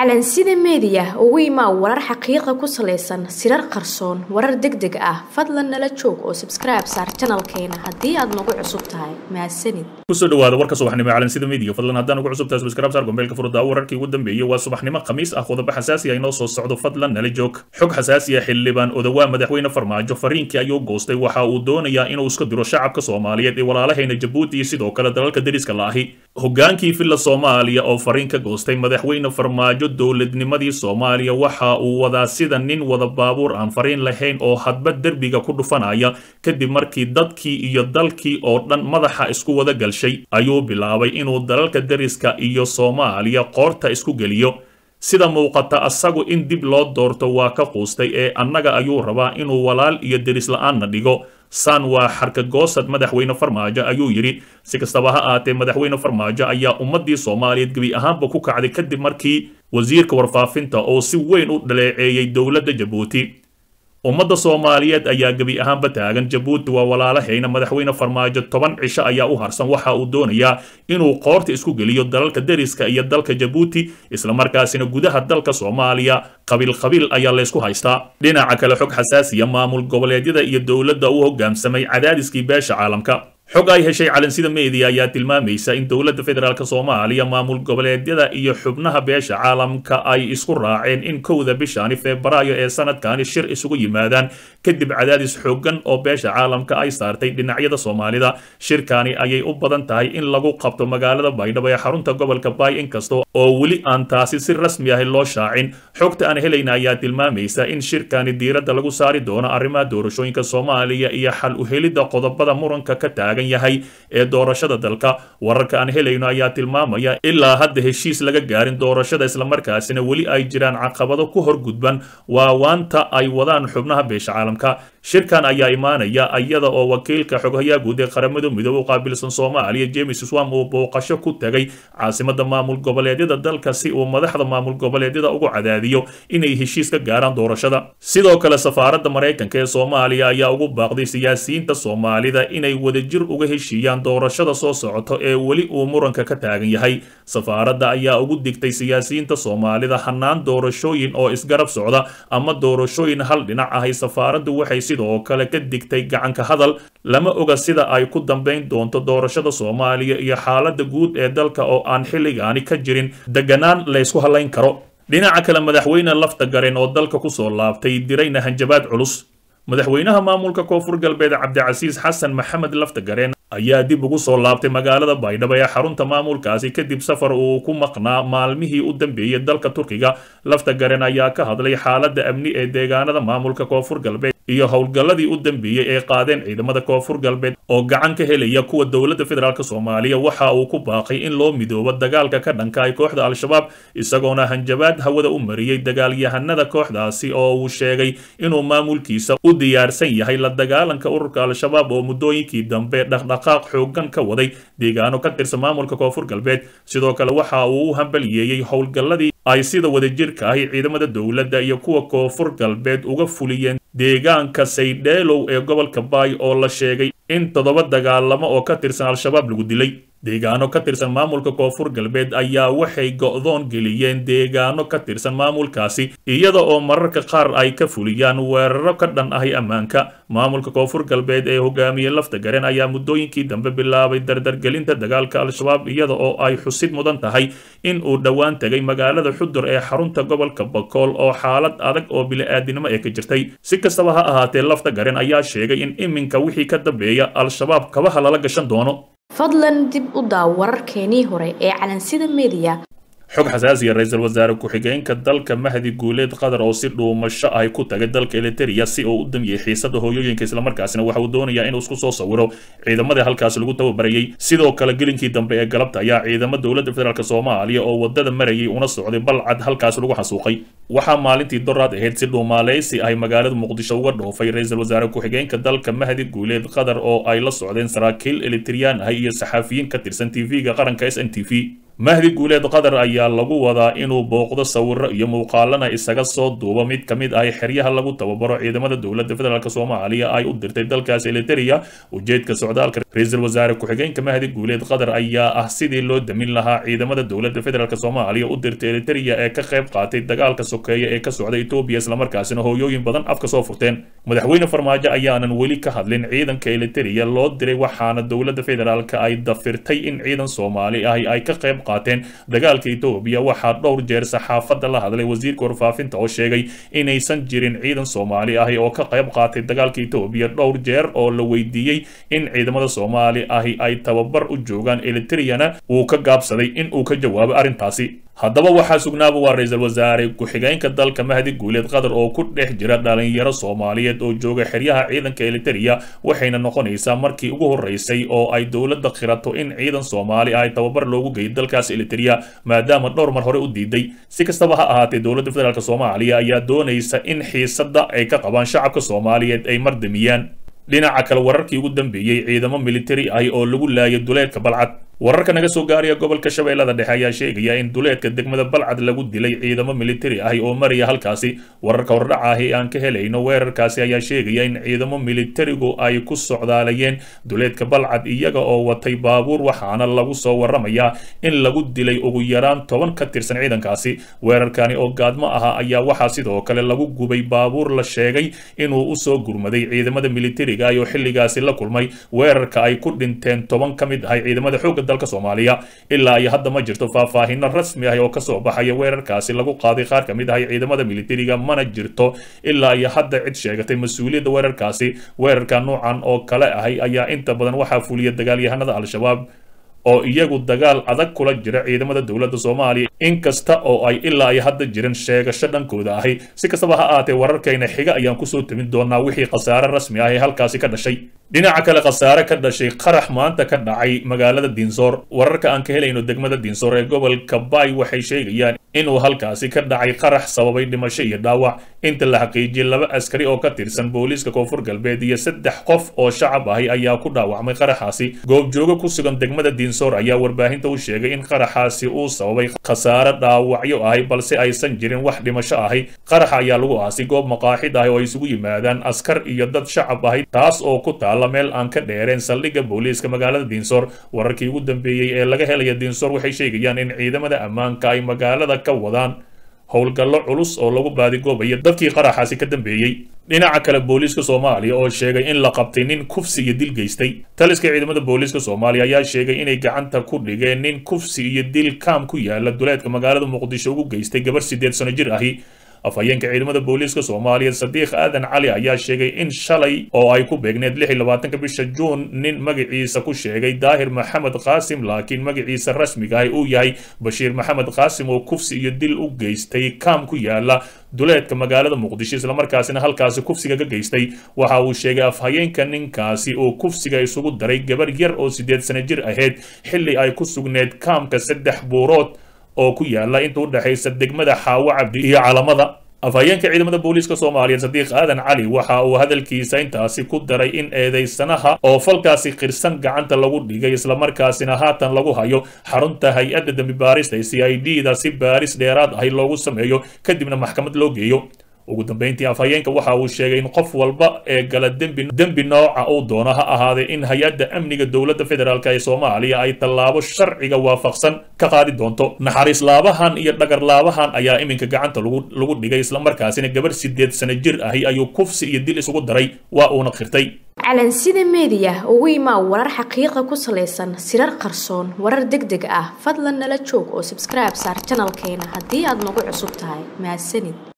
calansida meediya ugu imaa warar xaqiiqa ku salaysan sirar qarsoon warar deg deg ah fadlan nala joog oo sabskribe saar janalkeena haddii aad nagu cusub tahay mahadsanid kusoo dhawaada warka subaxnimo ee calansida media fadlan haddaan ugu cusub tahay subscribe saar gombeelka furdaa wararkii ugu dambeeyay waa subaxnimo khamiis ah qodobo xasaasi ah inoo soo socdo fadlan nala joog xog xasaasi ah xildhibaan odawaa madaxweyne farmaajo fariinkii ayuu goostay waxa uu doonayaa inuu iska diro shacabka soomaaliyeed ee walaalahayna jabuuti iyo sidoo kale dalalka deriska la ahi hogaankii filla soomaaliya oo fariin ka goostay madaxweyne farmaajo dowladnimadii soomaaliya waxa uu wadaa sida nin wada baabuur aan fariin lahayn oo hadba derbiga ku dhufanaya kadib markii dadkii iyo dalkii oo dhan madaxa isku wada galshay ayuu bilaabay inuu dalalka deriska iyo soomaaliya qoorta isku geliyo sida muuqata asagu in dib loo doorto waa ka quustay ee annaga ayuu rabaa inuu walaal iyo deris la-aanna dhigo san waa xarkagoosad madaxweyne farmaajo ayuu yidhi si kastaba ha aatee madaxweyne farmaajo ayaa ummadii soomaaliyeed gebi ahaanba ku kacday kadib markii wasiirka warfaafinta oo si weyn u dhaleeceeyey dowladda jabuuti ummadda soomaaliyeed ayaa gebi ahaanba taagan jabuuti waa walaalahayna madaxweyne farmaajo toban cisho ayaa u harsan waxa uu doonayaa inuu qoorta isku geliyo dalalka deriska iyo dalka jabuuti islamarkaasina gudaha dalka soomaaliya qabiil qabiil ayaa laysku haystaa dhinaca kale xog xasaasiya maamul goboleedyada iyo dowladda u hogaamsamay cadaadiskii beesha caalamka xog ay heshay calansida media ayaa tilmaamaysa in dowladda federaalk soomaaliya maamul goboleedyada iyo xubnaha beesha caalamka ay isku raaceen in kowda bishani febraayo ee sanadkani shir isugu yimaadaan kadib cadaadis xoogan oo beesha caalamka ay saartay dhinacyada soomaalida shirkani ayay u badan tahay in lagu qabto magaalada baydhabo ee xarunta gobolka baay inkasta oo weli aan taasi si rasmi ah loo shaacin xogta aan helayna ayaa tilmaamaysa in shirkani diiradda lagu saari doono arrimaha doorashooyinka soomaaliya iyo xal u helidda qodobada muranka ka taagan yahay ee doorashada dalka wararka aan helayno ayaa tilmaamaya ilaa hadda heshiis laga gaarin doorashada islamarkaasina weli ay jiraan caqabado ku horgudban waa waanta ay wadaan xubnaha beesha caalamka shirkan ayaa imaanaya iyada oo wakiilka xoghayaa guud ee qaramada midoobe u qaabilsan soomaaliya james swam uu booqasho ku tegay caasimada maamul goboleedyada dalka si uu madaxda maamul goboleedyada ugu cadaadiyo inay heshiis ka gaaraan doorashada sidoo kale safaaradda maraykanka ee soomaaliya ayaa ugu baaqday siyaasiyiinta soomaalida inay wadajir uga heshiiyaan doorashada soo socoto ee weli uu muranka ka taagan yahay safaaradda ayaa ugu digtay siyaasiyiinta soomaalida hannaan doorashooyin oo isgarab socda ama doorashooyin hal dhinac ahay safaaraddu waxay sidoo kale ka digtay gacanka hadal lama oga sida ay ku dambayn doonto doorashada soomaaliya iyo xaaladda guud ee dalka oo aan xilligaani ka jirin deganaan laysku halayn karo dhinaca kale madaxweyne lafta garen oo dalka kusoo laabtay dirayna hanjabaad culus madaxweynaha maamulka koonfur galbeed cabdicasiis xasan maxamed laftagareen ayaa dib ugu soo laabtay magaalada baydhabo ee xarunta maamulkaasi kadib safar uu ku maqnaa maalmihii u dambeeyey dalka turkiga laftagaren ayaa ka hadlay xaaladda amni ee deegaanada maamulka koonfur galbeed iyo howlgalladii u dambeeyey ee qaadeen ciidamada koonfur galbeed oo gacan ka helaya kuwa dowladda federaalk soomaaliya waxa uu ku baaqay in loo midoobo dagaalka ka dhanka ay kooxda al-shabaab isagoona hanjabaad hawada u mariyey dagaalyahanada kooxdaasi oo uu sheegay inuu maamulkiisa u diyaarsan yahay la dagaalanka ururka al-shabaab oo muddooyinkii dambe dhaqdhaqaaq xoogan ka waday deegaano ka tirsan maamulka koonfur galbeed sidoo kale waxa uu u hambaliyeeyey howlgalladii ay sida wadajirka ahi ciidamada dowladda iyo kuwa koonfur galbeed uga fuliyeen deegaanka saydheelow ee gobolka baay oo la sheegay in toddoba dagaalamo oo ka tirsan al-shabaab lagu dilay deegaano ka tirsan maamulka koonfur galbeed ayaa waxay go'doon geliyeen deegaano ka tirsan maamulkaasi iyada oo mararka qaar ay ka fuliyaan weeraro ka dhan ahi ammaanka maamulka koonfur galbeed ee hogaamiye lafta garen ayaa muddooyinkii dambe bilaabay dardargelinta dagaalka al-shabaab iyada oo ay xusid mudan tahay in uu dhowaan tegay magaalada xudur ee xarunta gobolka bakool oo xaalad adag oo bili-aadinimo ee ka jirtay si kastaba ha ahaatee lafta garen ayaa sheegay in iminka wixii ka dambeeya al-shabaab kabaha lala gashan doono fadlan dib u daaw wararkeenii hore ee calansida media xog xasaasiya ra-iisul wasaare ku-xigeenka dalka mahdi guuleed qatar oo si dhuumasho ay ku tagay dalka eliteria si uu u damiyey xiisada hooyooyinka islamarkaasina waxa uu doonayaa inuu isku soo sawiro ciidamadii halkaasi lagu tababarayey sidoo kale gelinkii dambe ee galabta ayaa ciidamo dowladda federaalk soomaaliya oo wadada marayay una socday balcad halkaasi lagu xasuuqay waxaa maalintii doraad ahayd si dhuumaaleysi ay magaalada muqdisho uga dhoofay ra-iisul wasaare ku-xigeenka dalka mahdi guuleed qatar oo ay la socdeen saraakiil elitriyaan ah iyo saxaafiyiin ka tirsan tv-ga qaranka s n t v mahdi guuleed qatar ayaa lagu wadaa inuu booqdo sawiro iyo muuqaalana isaga soo duubo mid ka mid ah xeryaha lagu tababaro ciidamada dowladda federaalk soomaaliya ay u dirtay dalkaas eliteria ujeedka socdaalka ra-iisul wasaare ku-xigeenka mahdi guuleed qatar ayaa ah sidii loo damin lahaa ciidamada dowladda federaalk soomaaliya u dirtay eliteria ee ka qayb qaatay dagaalka sokeeye ee ka socda etoobiya islamarkaasina hooyooyin badan afka soo furteen madaxweyne farmaajo ayaanan weli ka hadlin ciidanka eliteria loo diray waxaana dowladda federaalk ay dafirtay in ciidan soomaali ahi ay ka qayb qaateen dagaalka etoobiya waxaa dhowr jeer saxaafadda la hadlay wasiirka warfaafinta oo sheegay inaysan jirin ciidan soomaali ahi oo ka qayb qaatay dagaalka etoobiya dhowr jeer oo la weydiiyey in ciidamada soomaali ahi ay tababar u joogaan elitriyana uu ka gaabsaday in uu ka jawaabo arrintaasi haddaba waxaa sugnaaba waa ra-iisul wasaare ku-xigeenka dalka mahdi guuleed qatar oo ku dhex jira dhalinyaro soomaaliyeed oo jooga xeryaha ciidanka eliteria waxayna noqonaysaa markii ugu horeysay oo ay dowladda khirato in ciidan soomaali ay tababar loogu geeyo dalkaas eliteria maadaama dhowr mar hore u diiday si kastaba ha ahaatee dowladda federaalk soomaaliya ayaa doonaysa in xiisadda ay ka qabaan shacabka soomaaliyeed ay mardamiyaan dhinaca kale wararkii ugu dambeeyey ciidamo militari ahi oo lagu laayay duleedka balcad wararka naga soo gaaraya gobolka shabeellada dhexe ayaa sheegaya in duleedka degmada balcad lagu dilay ciidamo militari ahi oo maraya halkaasi wararka hordhaca ahi aan ka helayno weerarkaasi ayaa sheegaya in ciidamo militarigu ay ku socdaalayeen duleedka balcad iyaga oo watay baabuur waxaana lagu soo waramayaa in lagu dilay ugu yaraan toban ka tirsan ciidankaasi weerarkani oo gaadmo aha ayaa waxaa sidoo kale lagu gubay baabuur la sheegay inuu usoo gurmaday ciidamada militariga ah oo xilligaasi la kulmay weerarka ay ku dhinteen toban ka mid ahay ciidamada xoogga dalka soomaaliya ilaa iyo hadda ma jirto faahfaahino rasmi ah oo kasoo baxaya weerarkaasi lagu qaaday qaar ka mid ahay ciidamada militariga mana jirto ilaa iyo hadda cid sheegatay mas-uuliyadda weerarkaasi weerarka noocan oo kale ahay ayaa inta badan waxaa fuliya dagaalyahanada al-shabaab oo iyagu dagaal adag kula jira ciidamada dowladda soomaaliya inkasta oo ay ilaa iyo hadda jiran sheegasho dhankooda ahi si kastaba ha ahaatee wararkayna xiga ayaan kusoo timin doonaa wixii khasaare rasmi ah ee halkaasi ka dhashay dhinaca kale khasaare ka dhashay qarax maanta ka dhacay magaalada diinsoor wararka aan ka helayno degmada diinsoor ee gobolka bay waxay sheegayaan inuu halkaasi ka dhacay qarax sababay dhimasho iyo dhaawac inta la xaqiijiyey laba askari oo ka tirsan booliiska koonfur galbeed iyo saddex qof oo shacab ahi ayaa ku dhaawacmay qaraxaasi goobjoogo ku sugan degmada diinsoor ayaa warbaahinta u sheegay in qaraxaasi uu sababay khasaare dhaawacyo ahi balse aysan jirin wax dhimasho ahi qaraxa ayaa lagu aasay goob maqaaxid ahi oo ay isugu yimaadaan askar iyo dad shacab ahi taas oo ku taala meel aan ka dheereen saldhigga booliiska magaalada diinsoor wararkii ugu dambeeyey ee laga helaya diinsoor waxay sheegayaan in ciidamada ammaanka ay magaalada ka wadaan howlgallo culus oo lagu baadigoobayo dadkii qaraxaasi ka dambeeyey dhinaca kale booliiska soomaaliya oo sheegay in la qabtay nin kufsi iyo dil geystay taliska ciidamada booliiska soomaaliya ayaa sheegay inay gacanta ku dhigeen nin kufsi iyo dil kaam ku yaala duleedka magaalada muqdisho ugu geystay gabar siddeed sano jir ahi afhayeenka ciidamada booliiska soomaaliya sadiiq aadan cali ayaa sheegay in shalay oo ay ku beegneed lix iyo labaatanka bisha juun nin magaciisa ku sheegay daahir maxamed qaasim laakiin magaciisa rasmiga ahi uu yahay bashiir maxamed qaasim oo kufsi iyo dil u geystay kaam ku yaala duleedka magaalada muqdisho islamarkaasina halkaasi kufsiga ka geystay waxa uu sheegay afhayeenka ninkaasi oo kufsiga isugu daray gabar yar oo siddeed sano jir ahayd xilli ay ku sugneed kaamka saddex buurood oo ku yaala inta u dhexaysa degmada xaawo cabdi iyo calamada afhayeenka ciidamada booliiska soomaaliya sadiiq aadan cali waxa uu hadalkiisa intaasi ku daray in eedeysanaha oo falkaasi qirsan gacanta lagu dhigay islamarkaasina haatan lagu hayo xarunta hay-adda dembi baarista ee c i d da si baaris dheeraad ahi loogu sameeyo kadibna maxkamad loo geeyo ugu dambeyntii afhayeenka waxa uu sheegay in qof walba ee gala dembi dembi nooca uu doono ha ahaadee in hay-adda amniga dowladda federaalk ee soomaaliya ay tallaabo sharciga waafaqsan ka qaadi doonto naxariis laabahan iyo dhagar laabahan ayaa iminka gacanta lagu lagu dhigay islamarkaasina gabar sideed sano jir ahi ayuu kufsi iyo dil isugu daray waa uuna qirtay calansida meediya ugu imaa warar xaqiiqa ku salaysan sirar qarsoon warar deg deg ah fadlan nala joog oo sabskribe saar janalkeena haddii aad nagu cusub tahay mahadsanid